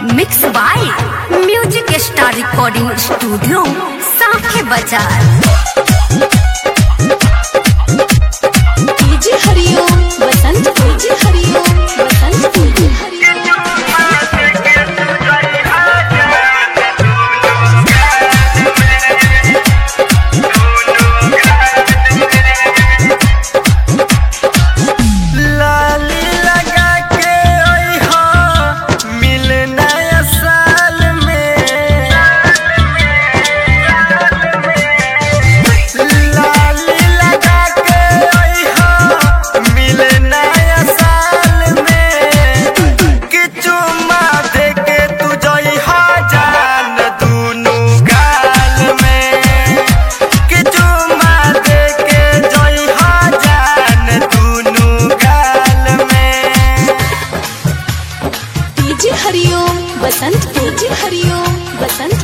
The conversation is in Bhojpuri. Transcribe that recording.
mix by music star recording studio Sakhe Bazar DJ Hariom Basant DJ Hariom Basant DJ Hariom लाली लगा के ओइहा मिलना साल में लाली लगा के ओइहा मिलना साल में कि चुम्मा दे के तू जइहा जान दुनु गाल में कि चुम्मा दे के जइहा जान दुनु गाल में डीजे हरिओम बसंत डीजे हरिओम बसंत